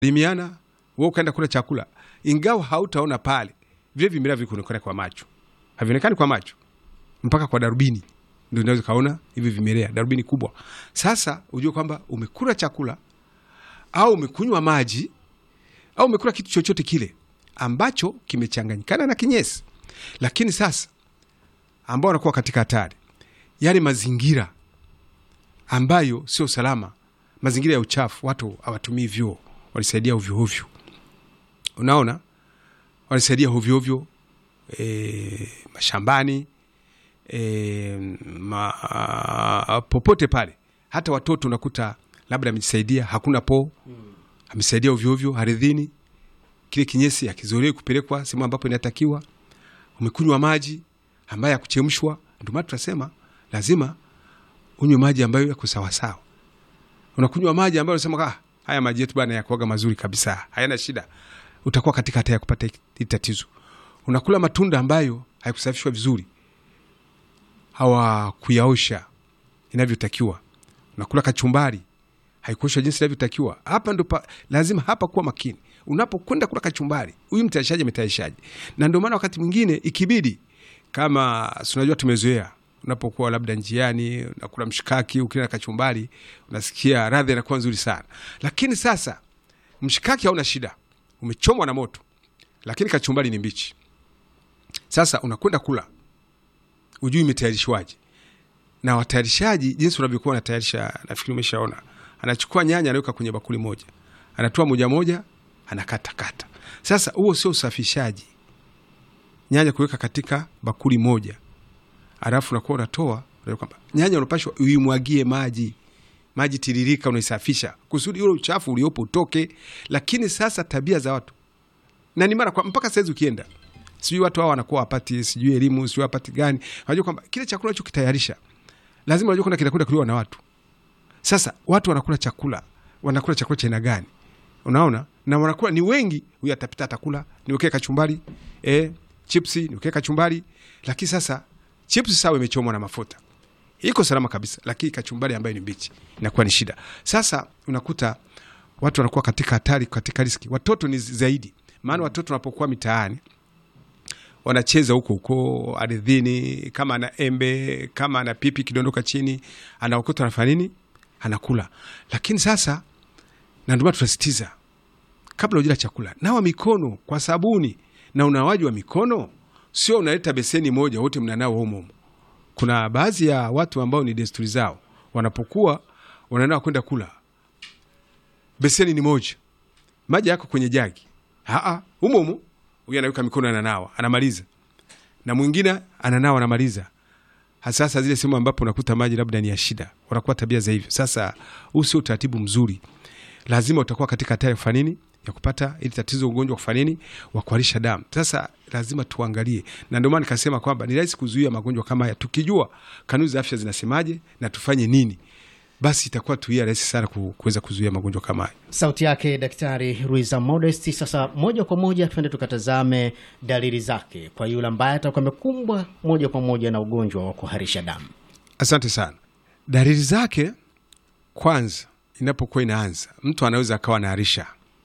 limiana wewe ukaenda kula chakula, ingawa hautaona pale, vile vimelea vikuonekana kwa macho, havionekani kwa macho mpaka kwa darubini ndio unaweza kaona hivi vimelea, darubini kubwa. Sasa ujue kwamba umekula chakula au umekunywa maji au umekula kitu chochote kile ambacho kimechanganyikana na kinyesi, lakini sasa ambao wanakuwa katika hatari, yale mazingira ambayo sio salama, mazingira ya uchafu, watu hawatumii vyoo, walisaidia ovyoovyo, unaona, walisaidia ovyoovyo e, mashambani e, ma, a, popote pale, hata watoto unakuta labda amejisaidia, hakuna poo, amesaidia ovyoovyo ardhini, kile kinyesi akizolewi kupelekwa sehemu ambapo inatakiwa. Umekunywa maji ambayo yakuchemshwa. Ndio maana tunasema lazima unywe maji ambayo yako sawasawa. Unakunywa maji ambayo unasema ah, haya maji yetu bana yakuaga mazuri kabisa, hayana shida, utakuwa katika hatari ya kupata hili tatizo. Unakula matunda ambayo hayakusafishwa vizuri, hawakuyaosha inavyotakiwa. Unakula kachumbari haikuoshwa jinsi inavyotakiwa. Hapa ndo pa- lazima hapa kuwa makini unapokwenda kula kachumbari, huyu mtayarishaji ametayarishaje? Na ndio maana wakati mwingine ikibidi, kama si unajua, tumezoea unapokuwa labda njiani unakula mshikaki, ukila kachumbari unasikia radha inakuwa nzuri sana, lakini sasa mshikaki hauna shida, umechomwa na moto, lakini kachumbari ni mbichi. Sasa unakwenda kula, ujui imetayarishwaje na watayarishaji jinsi unavyokuwa wanatayarisha, nafikiri umeshaona. Anachukua nyanya anaweka kwenye bakuli moja, anatoa moja moja, anakata kata. Sasa huo sio usafishaji, nyanya kuweka katika bakuli moja, alafu unakuwa unatoa unajua kwamba nyanya unapashwa uimwagie maji, maji tiririka, unaisafisha kusudi ule uchafu uliopo utoke. Lakini sasa tabia za watu na ni mara kwa mpaka saizi ukienda sijui watu hao wanakuwa wapati sijui elimu sijui wapati gani, wanajua kwamba kile chakula unachokitayarisha lazima unajua kwamba kinakwenda kuliwa na watu. Sasa watu wanakula chakula, wanakula chakula cha aina gani? Unaona, na wanakula ni wengi. Huyu atapita atakula, niwekee kachumbari eh, chipsi niwekee kachumbari. Lakini sasa chipsi sawa, imechomwa na mafuta, iko salama kabisa, lakini kachumbari ambayo ni mbichi inakuwa ni shida. Sasa unakuta watu wanakuwa katika hatari, katika riski. Watoto ni zaidi, maana watoto wanapokuwa mitaani wanacheza huko huko ardhini, kama ana embe kama ana pipi kidondoka chini, anaokota anafanya nini? Anakula. Lakini sasa, na ndio maana tunasitiza kabla ujila chakula, nawa mikono kwa sabuni, na unawaji wa mikono sio unaleta beseni moja wote mnanao humo humo. Kuna baadhi ya watu ambao ni desturi zao, wanapokuwa wananawa kwenda kula, beseni ni moja, maji yako kwenye jagi, aa, humo humo huyu anaweka mikono ananawa, anamaliza, na mwingine ananawa, anamaliza. Hasasa zile sehemu ambapo unakuta maji labda ni ya shida, wanakuwa tabia za hivyo. Sasa huu sio utaratibu mzuri, lazima utakuwa katika hatari ya kufanya nini, ya kupata ili tatizo, ugonjwa wa kufanya nini, wa kuharisha damu. Sasa lazima tuangalie, na ndio maana nikasema kwamba ni rahisi kuzuia magonjwa kama haya tukijua kanuni za afya zinasemaje na tufanye nini, basi itakuwa tuia rahisi sana ku- kuweza kuzuia magonjwa kama haya. Sauti yake Daktari Ruiza Modesti. Sasa moja kwa moja tuende tukatazame dalili zake kwa yule ambaye atakuwa amekumbwa moja kwa moja na ugonjwa wa kuharisha damu. Asante sana. Dalili zake, kwanza, inapokuwa inaanza, mtu anaweza akawa anaharisha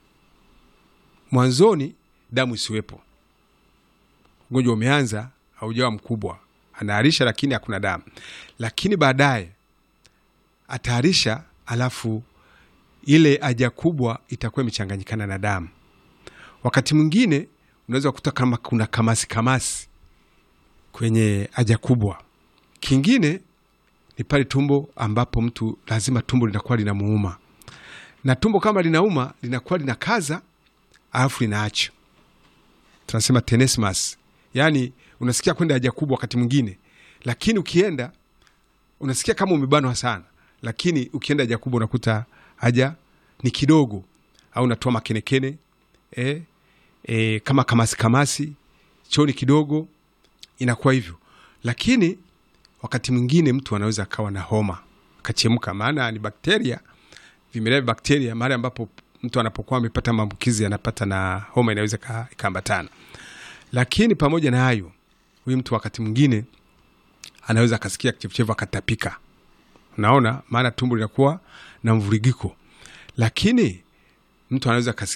mwanzoni, damu isiwepo, ugonjwa umeanza, haujawa mkubwa, anaharisha lakini hakuna damu, lakini baadaye ataharisha, alafu ile haja kubwa itakuwa imechanganyikana na damu. Wakati mwingine unaweza kukuta kama kuna kamasi kamasi kwenye haja kubwa. Kingine ni pale tumbo ambapo mtu lazima tumbo linakuwa linamuuma, na tumbo kama linauma linakuwa linakaza, alafu linaacha, tunasema tenesmus, yaani unasikia kwenda haja kubwa wakati mwingine, lakini ukienda unasikia kama umebanwa sana, lakini ukienda haja kubwa unakuta haja ni kidogo, au unatoa makenekene eh, eh, kama kamasi kamasi, choo ni kidogo, inakuwa hivyo, lakini wakati mwingine mtu anaweza akawa na homa akachemka, maana ni bakteria, vimelea vya bakteria. Mahali ambapo mtu anapokuwa amepata maambukizi anapata na homa, inaweza ika- ikaambatana. Lakini pamoja na hayo, huyu mtu wakati mwingine anaweza akasikia kichefuchefu akatapika, unaona, maana tumbo linakuwa na mvurigiko. Lakini mtu anaweza